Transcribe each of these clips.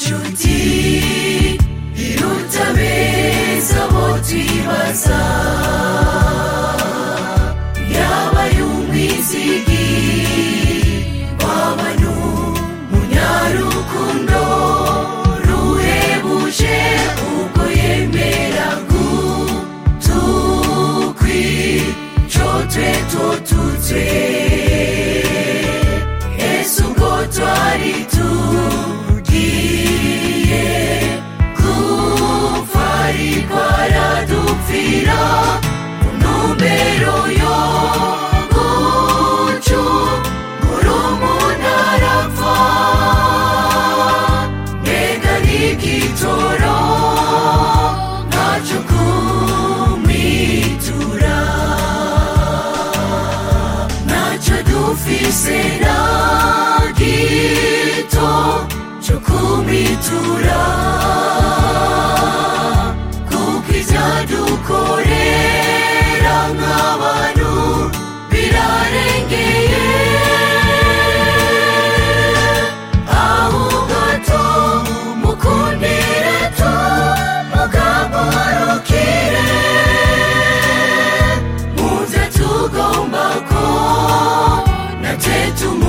inshuti iruta beza abo twibaza yabaye umwizigi w'abantu munyarukundo ruhebuje ubwo yemera gutukwico twe totutse ese ubwo twari tugiye gupfa ariko aradupfira mu ntumbero yo gucungura umuntu arapfa mbega n'igitoro ntacyo kumwitura ntacyo dufise na gito cyo kumwitura kuko ibyadukorera nk'abantu birarengeye ahubwo tumukundire tumugamurukire muze tugomba ko natwe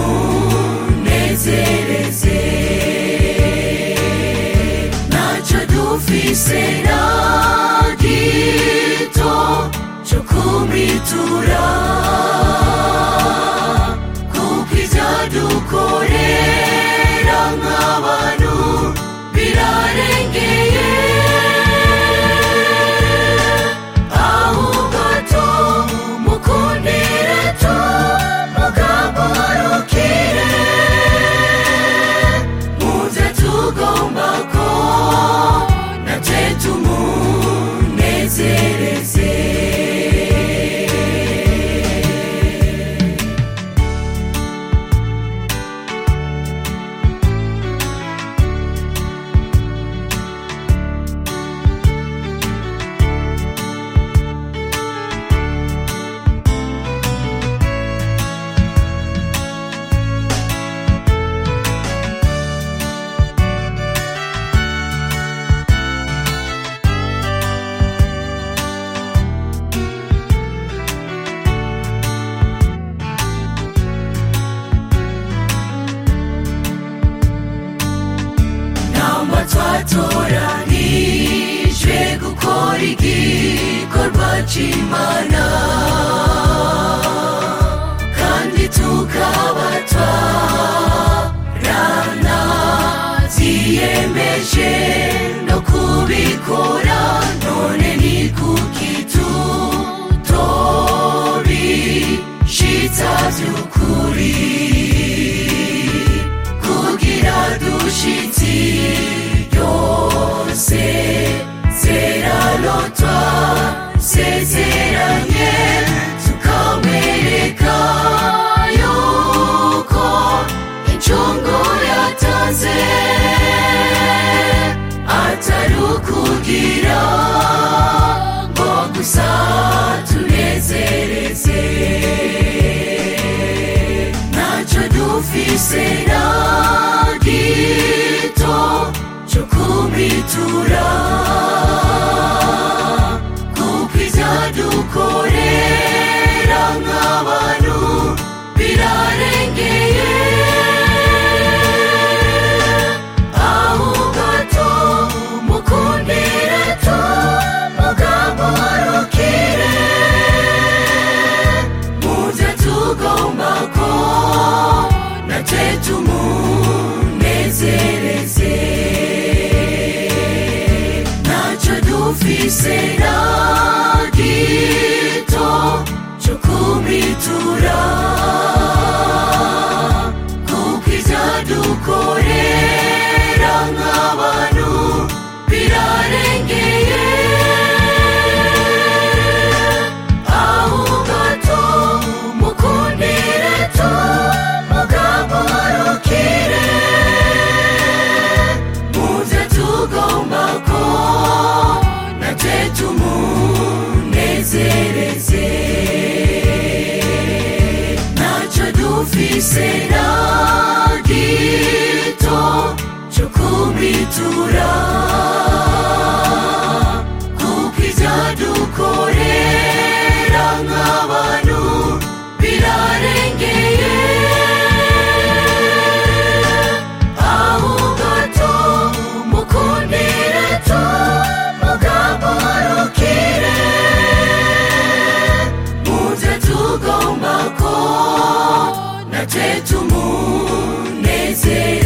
tumunezereze ntacyo dufise na gito cyo kumwitura kuko ibyadukorera nk'abantu birarengeye ahubwo tumukundire tumugamurukire muze tugomba ko natwe tumunezereze nama twatoranijwe gukora igikorwa cy'imana kandi tukaba twarana ziyemeje no kubikora none ni kuki tutobishitsa by'ukuri kugira dushitsi yose zeralotwa sezeranye tukamwereka yuko incungu yatanze atari ukugira ngo gusa tunezereze ntacyo dufise na gito cyo kumwitura kuko ibyadukorera nk'abantu birarengeye ahubwo tumukundire tumugamurukire muze tugomba ko natwe tumunezereze ntacyo dufise na gito cyo kumwitura kuko ibyadukorera nk'abantu birarengeye ahubwo tumukundire tumugamurukire muze tugomba ko natwe tumunezere kwitura kuko ibyadukorera nk'abantu birarengeye ahubwo tumukundire tumugamurukire muze tugomba ko natwe tumunezere